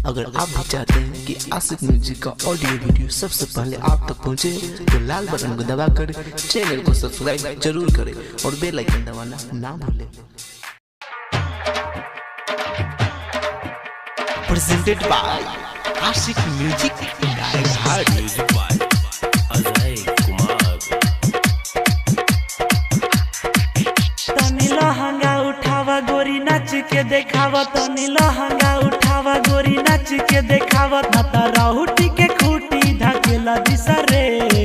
अगर आप भी चाहते हैं कि आशिक म्यूजिक का ऑडियो वीडियो सबसे पहले आप तक पहुंचे तो लाल बटन को दबाकर चैनल को सब्सक्राइब जरूर करें और बेल आइकन दबाना ना भूलें presented by Ashik Music Direct music by Ajay Kumar तनी लहंगा उठावा गोरी नाच के देखावा तनी लहंगा उठावा गोरी नाच के देखावा ना तारा हुटी के खूटी धकेला दिसरे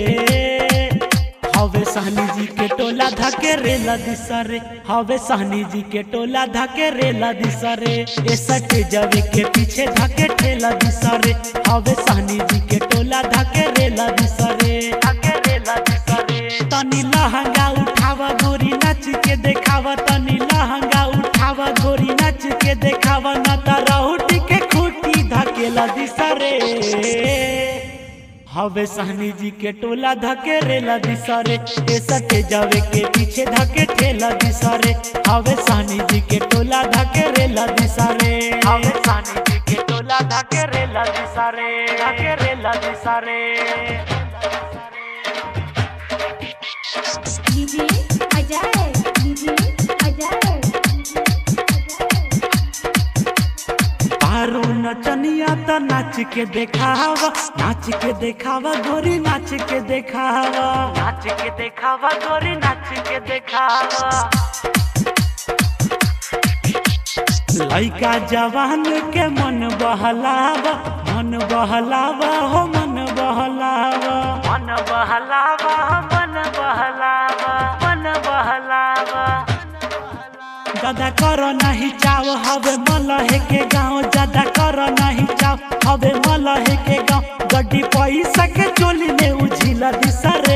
हवे सहनी जी के टोला धके रेला दिसरे हवे सहनी जी के टोला धके रेला दिसरे ए सटे जवे के पीछे धके ठेला दिसरे हवे सहनी जी के टोला धके रेला दिसरे धके रेला दिसरे तनी लहंगा उठावा गोरी नाच के देखावा तनी लहंगा उठावा गोरी नाच के देखावा ना तारा हुटी के खूटी धकेला दिसरे हवे सहनी जी के टोला धके रेला दिसरे ए सटे जावे के पीछे धके ठेला दिसरे हवे सहनी जी के टोला धके रेला दिसरे हवे सहनी जी के टोला धके रेला दिसरे धके रेला दिसरे डीजे अजय डीजे अजय पारो नचनिया त नाच के देखावा नाच के देखावा गोरी नाच के देखावा नाच के देखावा गोरी नाच के देखावा लइका जवान के मन बहलावा मन बहलावा हो मन बहलावा मन बहलावा हो मन बहलावा मन बहलावा ज्यादा करो नहीं चाव हवे मलहे के गाँव ज्यादा करो नहीं चाव हवे मलहे के गाँव गड्डी पैसा के चोली में उझिला दिसरे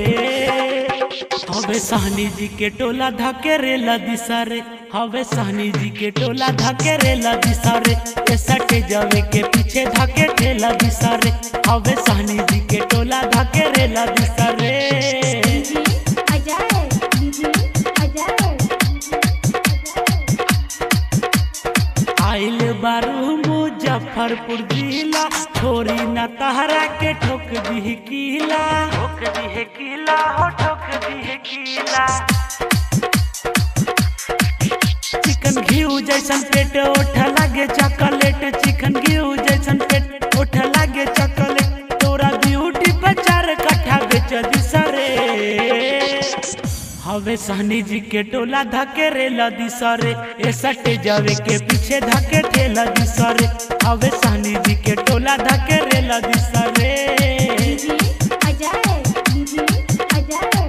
हवे सहनी जी के टोला धके रेला दिसरे हवे सहनी जी के टोला धके रेला दिसरे ए सटे जवे के पीछे धके ठेला दिसरे हवे सहनी जी के टोला धके रेला दिसरे डीजे अजय डीजे अजय आइल बारू मुजफ्फरपुर जिला छोरी न तहरा के ठोक दी किला ठोक दी किला हो ठोक दी किला चिकन घी जैसन पेट ओठ लागे चॉकलेट चिकन घी जैसन पेट ओठ लागे चॉकलेट तोरा ब्यूटी पर चार कट्ठा बेच दिसरे हवे सहनी जी के टोला धके रेला दिसरे ए सटे जावे के पीछे धके ठेला दिसरे हवे सहनी जी के टोला धके रेला दिसरे डीजे अजय डीजे अजय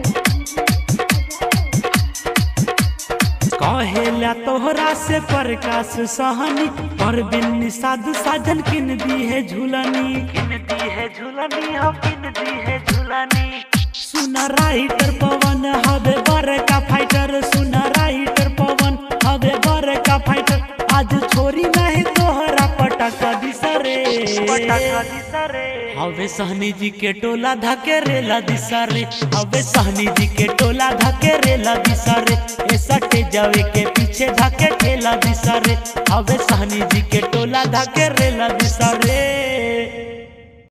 कहेला तोहरा से प्रकाश सहनी पर बिन निषाद साजन किन दी है झूलनी किन दी है झूलनी हो किन दी है झूलनी सुना राइटर पवन हवे बर का फाइटर सुना राइटर पवन हवे बर का फाइटर आज छोरी नहीं तोहरा पटका दिसरे पटका दिसरे हवे सहनी जी के टोला धके रेला दिसरे हवे सहनी जी के टोला धके रेला दिसरे ए सटे जावे के पीछे धके ठेला दिसरे हवे सहनी जी के टोला धके रेला दिसरे